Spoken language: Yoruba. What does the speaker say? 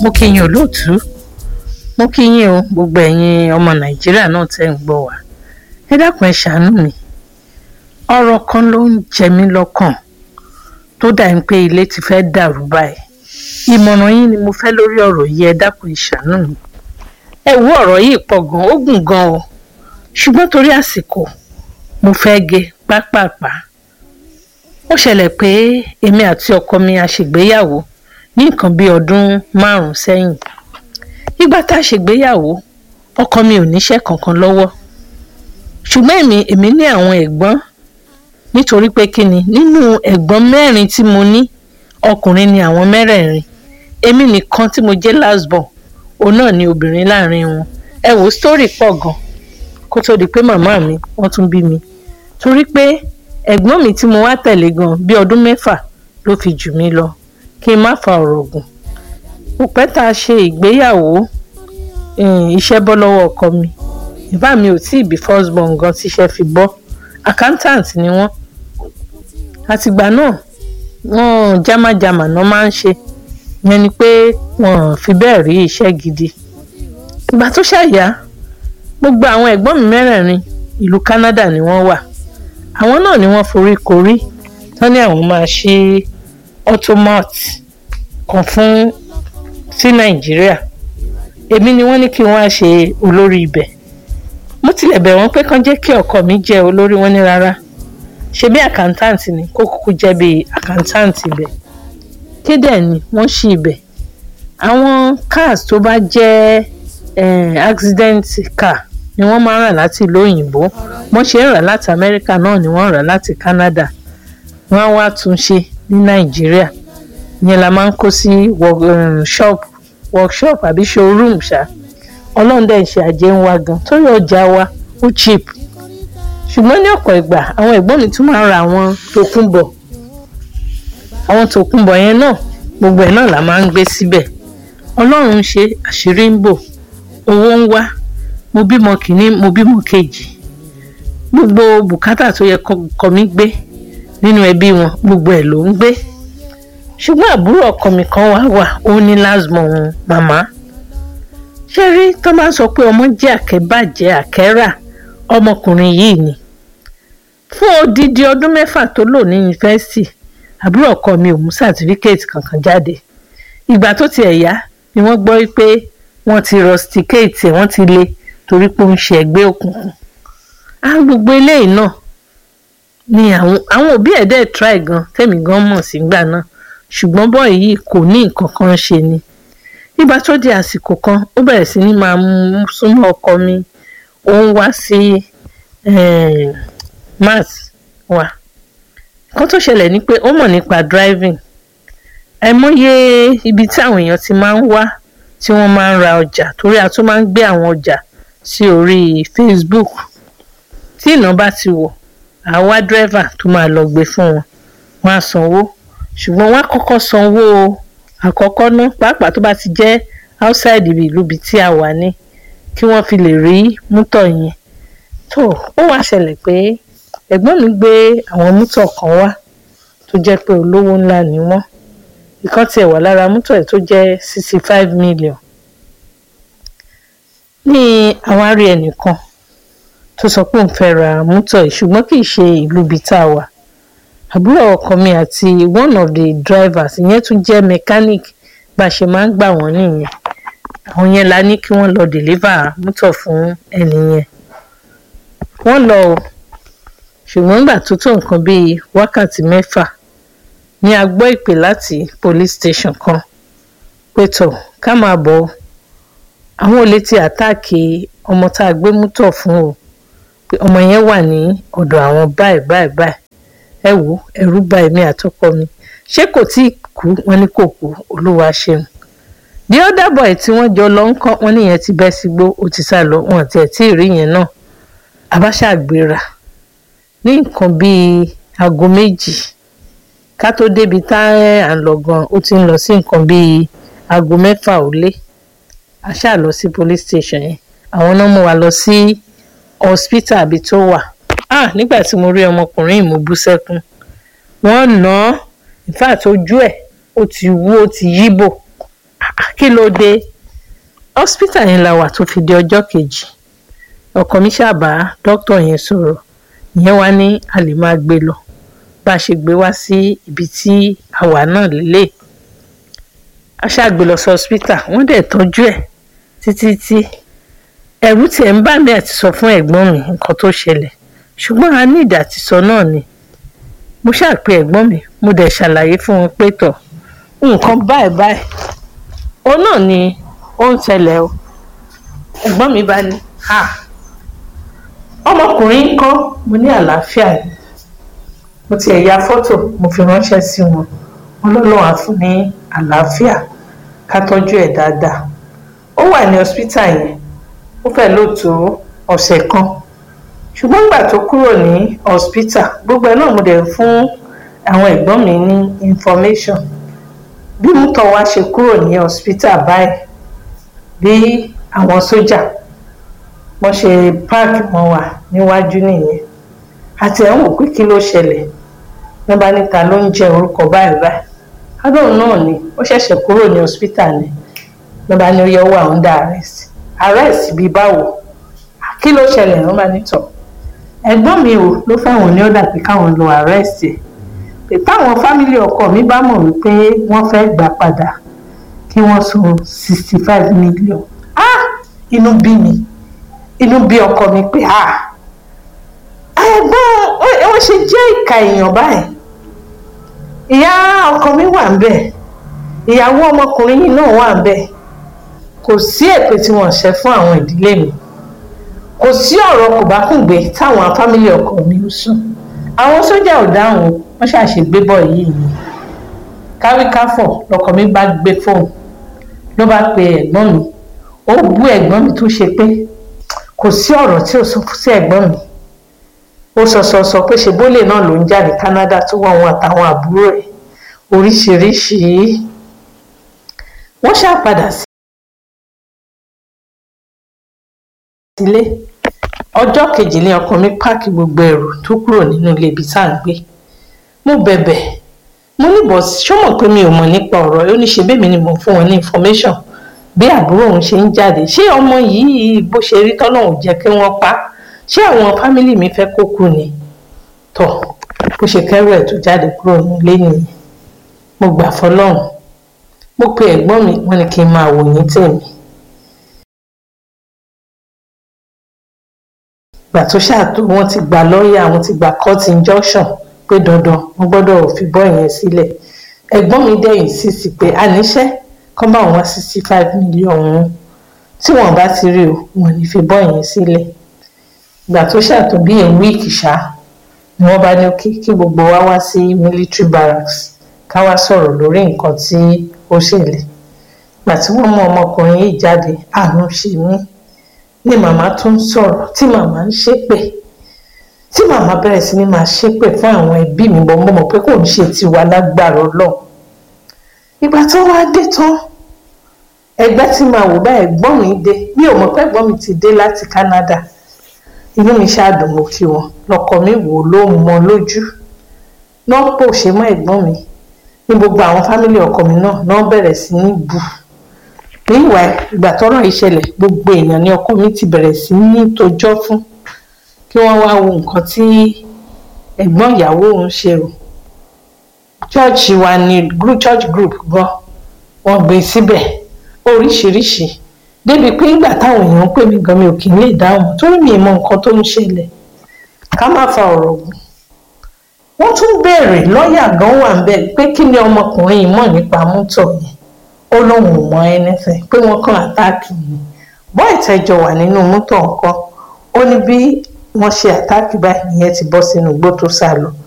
mo kí yín olóòtú mo kí yín o gbogbo ẹ̀yin ọmọ nàìjíríà náà tẹ́ ń gbọ́ wá ẹ dákun ẹ ṣàánú mi ọ̀rọ̀ kan ló ń jẹ mí lọ́kàn tó dà ń pé ilé ti fẹ́ dàrú báyìí ìmọ̀ràn yín ni mo fẹ́ lórí ọ̀rọ̀ yìí ẹ dákun ẹ ṣàánú mi ẹ wo ọ̀rọ̀ yìí pọ̀ gan ó gùn gan o ṣùgbọ́n torí àsìkò mo fẹ́ gé pápápá ó ṣẹlẹ̀ pé èmi àti ọkọ mi a ṣègbéyàwó ní nǹkan bíi ọdún márùn-ún sẹ́yìn ìgbà tá a ṣègbéyàwó ọkọ mi ò níṣẹ́ kankan lọ́wọ́ ṣùgbọ́n èmi èmi ní àwọn ẹ̀gbọ́n nítorí pé kí ni nínú ẹ̀gbọ́n mẹ́rin tí mo ní ọkùnrin ni àwọn mẹ́rẹ̀ẹ̀rin èmi nìkan tí mo jẹ́ last born òun náà ni obìnrin láàrin wọn ẹ wò sítórì pọ̀ gan kó tó di pé màmá mi wọ́n tún bí mi torí pé ẹ̀gbọ́n mi tí mo wá tẹ̀lé gan bí ọdún mẹ́fà ló fi jù mí lọ kí n má fa ọ̀rọ̀ gùn kò pẹ́ tá a ṣe ìgbéyàwó iṣẹ́ bọ́ lọ́wọ́ ọkọ mi ìbá mi ò tí ì bí first born gan tíṣẹ́ fi bọ́ accountant ni wọ́n àtìgbà náà wọ́n jámájàmà náà máa ń ṣe yẹn ni pé wọ́n fi bẹ́ẹ̀ rí iṣẹ́ gidi ìgbà tó ṣàyà gbogbo àwọn ẹ̀gbọ́n mi mẹ́rẹ̀ẹ̀rin ìlú Canada ni wọ́n wà àwọn náà ni wọ́n forí korí tán ní àwọn máa ṣe automat kan fún sí Nàìjíríà èmi ni wọ́n ní kí wọ́n á ṣe olórí ibẹ̀ mo tilẹ̀ bẹ̀ wọ́n pé kán jẹ́ kí ọkọ mi jẹ́ olórí wọn ní rárá ṣe bí accountant ni kó kúkú jẹ́ bí accountant ibẹ̀ kéde ni wọ́n ṣí ibẹ̀ àwọn cars tó bá jẹ́ eh, accident car ni wọ́n máa ń rà láti ìlú òyìnbó wọ́n ṣe ń rà láti Amẹ́ríkà náà ni wọ́n ń rà láti Canada wọ́n á wá tún ṣe ní Nàìjíríà ìyẹn la máa ń kó sí shop workshop àbí showroom ṣá ọlọ́run dẹ̀ ń ṣe àjẹ́ ń wá gan torí ọjà wa ó cheap ṣùgbọ́n ní ọ̀pọ̀ ìgbà àwọn ẹ̀gbọ́n mi tún máa ń ra àwọn tòkunbọ̀ àwọn tòkunbọ̀ yẹn náà gbogbo ẹ̀ náà la máa ń gbé síbẹ̀ ọlọ́run ń ṣe àṣírí ń bò owó ń wá mo bímọ kìíní mo bímọ kejì gbogbo bùkátà tó yẹ kọ mi gbé nínú ẹbí wọn gbogbo ẹ̀ ló ń gbé ṣùgbọ́n àbúrò ọkọ mi kan wá wà ó ní lásìmọ òun màmá ṣé rí tó bá sọ pé ọmọ jẹ́ àkẹ́bàjẹ́ àkẹ́rà ọmọkùnrin yìí ni fún odidi ọdún mẹ́fà tó lò ní yunifásitì àbúrò ọkọ mi ò mú sátífíkẹ́ẹ̀tì kankan jáde ìgbà tó tiẹ̀ yá ni wọ́n gbọ́ pé wọ́n ti rusticate wọ́n ti lé torí pé ó ń ṣe ẹgbẹ́ òkùnkùn á gbogbo eléyìí náà ni àwọn àwọn òbí ẹ̀ dẹ̀ try gan tẹ̀mí gan mọ̀ sígbà náà ṣùgbọ́n bọ́ọ̀ yìí kò ní nǹkan kan ṣe ni nígbà tó di àsìkò kan ó bẹ̀rẹ̀ sí ní máa mú súnmọ́ ọkọ mi ó ń wá sí math wa nǹkan tó ṣẹlẹ̀ ni pé ó mọ̀ nípa driving àìmọye ibi tí àwọn èèyàn ti máa ń wá tí wọ́n máa ń ra ọjà torí a tún máa ń gbé àwọn ọjà sí orí Facebook tí iná bá ti wọ̀ àwa dírẹ́fà tó máa lọ gbé fún wọn wọ́n á sanwó ṣùgbọ́n wọ́n á kọ́kọ́ sanwó àkọ́kọ́ ná pàápàá tó bá ti jẹ́ outside ibi ìlú ibi tí a wà ní kí wọ́n fi lè rí mútọ̀ yẹn tó ó wá ṣẹlẹ̀ pé ẹ̀gbọ́n mi gbé àwọn mútọ̀ kan wá tó jẹ́ pé olówó ńlá ni wọ́n ìkan tiẹ̀ wà lára mútọ̀ ẹ̀ tó jẹ́ sixty five million ní àwárí ẹnìkan tó sọ pé òun fẹ́ ra mútọ̀ yìí ṣùgbọ́n kì í ṣe ìlú ibi tá a wà àbúrò ọkọ mi àti one of the drivers ìyẹn tún jẹ́ mechanic bá a ṣe máa ń gbà wọ́n nìyẹn àwọn yẹn la ní kí wọ́n lọ deliver mútọ̀ fún ẹni yẹn wọ́n lọ o ṣùgbọ́n nígbà tó tó nǹkan bíi wákàtí mẹ́fà ni a gbọ́ ìpè láti police station kan pé tọ̀ ká máa bọ̀ ọ́ àwọn olè ti àtáàkì ọmọ tá a gbé mútọ̀ fún o pé ọmọ yẹn wà ní ọ̀dọ̀ àwọn báyìí báyìí báyìí ẹ wò ẹ̀rù bà èmi àtọkọ mi ṣé kò tí ì kú wọn ní kò kú olúwa ṣeun the other boy tí wọ́n jọ lọ ń kọ́ wọn níyẹn ti bẹ́ sígbó ó ti sá lọ wọn àti ẹ̀ tí ì rí yẹn náà abáṣàgbéra ní nǹkan bíi aago méjì ká tó débi tá à ń lọ gan ó ti ń lọ sí nǹkan bíi aago mẹ́fà ó lé a ṣáà lọ sí police station yẹn àwọn náà mú wa lọ sí hospital àbí tó wà ah nígbà tí mo rí ọmọkùnrin yìí mo bú sẹ́kún wọ́n nà án in fact ojú ẹ̀ ó ti wú ó ti yíbò kí ló dé hospital yẹn la wà tó fi di ọjọ́ kejì ọkọ mi ṣàbá dókítà yẹn sọ̀rọ̀ ìyẹn wá ní a lè máa gbé lọ bá a ṣe gbé wá sí ibi tí àwa náà lélẹ̀ a ṣàgbé lọ sí hospital wọ́n dẹ̀ tọ́jú ẹ̀ títí tí ẹ̀rù tiẹ̀ ń bà mí àti sọ fún ẹ̀gbọ́n mi nǹkan tó ṣẹlẹ̀ ṣùgbọ́n a ní ìdá àti sọ náà ni mo ṣàpè ẹ̀gbọ́n mi mo dẹ̀ ṣàlàyé fún wọn pé tọ̀ nǹkan báyìí báyìí òun náà ni ó ń ṣẹlẹ̀ o ẹ̀gbọ́n mi bá ní ha ọmọkùnrin ń kọ́ mo ní àlàáfíà ni mo ti ẹ̀yà fọ́tò mo fi ránṣẹ́ sí wọn wọn lọ́lọ́wọ́ á fún ní àlàáfíà ká tọ́jú ẹ̀ dáadáa ó wà ní hospital yẹn ó fẹ́ lò tó ọ̀sẹ̀ kan ṣùgbọ́n nígbà tó kúrò ní hospital gbogbo ẹ̀ náà mo dẹ̀ fún àwọn ẹ̀gbọ́n mi ní information bí mútọ̀ wá ṣe kúrò ní hospital báyìí bí àwọn sójà wọ́n ṣe páàkì wọn wà níwájú nìyẹn àti ẹ̀ ń wò pé kí ló ṣẹlẹ̀ wọ́n bá níta ló ń jẹ́ orúkọ báyìí báyìí adóhùn náà ni ó ṣẹ̀ṣẹ̀ kúrò ní hospital ni wọ́n bá ní ó yẹ wà under arrest arrest bíi báwo kí ló ṣẹlẹ̀ wọ́n bá ní tọ̀ ẹ̀gbọ́n mi ò ló fáwọn ní ọ̀dà pé káwọn lọ arrest ẹ̀ pé táwọn fámìlì ọkọ mi bá mọ̀ wípé wọ́n fẹ́ gbà padà kí wọ́n san sixty five million ah inú bí mi inú bí ọkọ mi pé ah ẹ̀gbọ́n wọ́n ṣe jẹ́ ìka èèyàn báyìí ìyá ọkọ mi wà ń bẹ̀ ìyàwó ọmọkùnrin yìí náà wà ń bẹ̀ kò sí èpè tí wọ́n ṣe fún àwọn ìdílé mi kò sí ọ̀rọ̀ kò bá kùn gbé táwọn fámìlì ọkọ mi ń sùn àwọn sójà ò dáhùn wọ́n ṣàṣègbè bọ̀ yìí ni káríkáfọ̀ lọkọ mi bá gbé fóònù ló bá pe ẹ̀gbọ́n mi ó bú ẹ̀gbọ́n mi tó ṣe pé kò sí ọ̀rọ̀ tí ò sọ sí ẹ̀gbọ́n mi ó sọ sọ sọ pé ṣe bólè náà ló ń jáde Canada tó wọ́n wọn àtàwọn àbúrò ẹ̀ oríṣiríṣi wọ́n ṣàpadà sílé ọjọ́ kejì ni ọkọ mi páàkì gbogbo ẹrù tó kúrò nínú ilé ibi tá à ń gbé mo bẹ̀bẹ̀ mo ní bọ̀ ṣọ́mọ̀ pé mi ò mọ̀ nípa ọ̀rọ̀ ó ní ṣe bẹ́ẹ̀ mi ni mo fún wọn ní information bí àbúrò òun ṣe ń jáde ṣé ọmọ yìí bó ṣe rí tọ́lọ́hún jẹ́ kí wọ́n pa ṣé àwọn fámìlì mi fẹ́ kó kú ni tọ̀ bó ṣe kẹ́rù ẹ̀ tó jáde kúrò nílé nìyẹn mo gbà fọlọ́run mo pe ẹ̀gbọ́n mi wọ́n ní kí n máa wò ní tèmi gbà tó ṣàtò wọ́n ti gba lọ́ọ̀yà wọ́n ti gba court injunction pé dandan wọ́n gbọ́dọ̀ fi bọ́ yẹn sílẹ̀ ẹ̀gbọ́n mi dẹ̀yìn sí sí pé àníṣe kọ́ bá wọn sixty five million ọ̀hún tí wọ́n bá ti rí o wọ́n ní fi bọ́ yẹn sílẹ̀ ìgbà tó ṣàtò bí ẹ̀ wíìkì ṣá ni wọ́n bá ní kí kí gbogbo wa wá sí military barracks ká wá sọ̀rọ̀ lórí nǹkan tí ó ṣẹlẹ̀ ìgbà tí wọ́n mú ọmọkùnrin yìí jáde àánú ṣe mí ni màmá tún sọ̀rọ̀ tí màmá ń ṣépè tí màmá bẹ̀rẹ̀ sí ni máa ṣépè fún àwọn ẹbí mi bọ́ mọ́ mọ́ pé kò ń ṣe tiwa lágbára ọlọ́run ìgbà tó wá dé tán ẹgbẹ́ tí màá wò bá ẹ̀gbọ́n mi dé mi ò mọ̀ pé ẹ̀gbọ́n mi ti dé láti Canada inú mi ṣáàdùn mo kí wọn lọkọ mi wò ló mọ lójú náà pò ṣe mọ́ ẹ̀gbọ́n mi ní gbogbo àwọn fámìlì ọkọ mi náà náà bẹ̀rẹ̀ sí ní bù níwà ìgbà tọ́rọ̀ yìí ṣẹlẹ̀ gbogbo èèyàn ní ọkọ mi ti bẹ̀rẹ̀ sí ní tójọ́ fún kí wọ́n wá wo nǹkan tí ẹ̀gbọ́n ìyàwó òun ṣe o church wa ni group church group gan wọ́n gbé síbẹ̀ oríṣiríṣi débi pé ńgbà táwọn èèyàn ń pè mí gan mi ò kì í lè dáhùn torí mi mọ nǹkan tó ń ṣẹlẹ̀ ká má fa ọ̀rọ̀ gùn wọ́n tún béèrè lọ́ọ̀yà gan wà ń bẹ̀ pé kí ni ọmọkùnrin yìí mọ̀ nípa mọ́tò yẹn ó lóun ò mọ anything pé wọ́n kàn àtáàkì yìí bọ́ ìtẹ́jọ wà nínú mọ́tò nǹkan ó ní bí wọ́n ṣe àtáàkì báyìí ìyẹn ti bọ́ sínú igbó tó sá lọ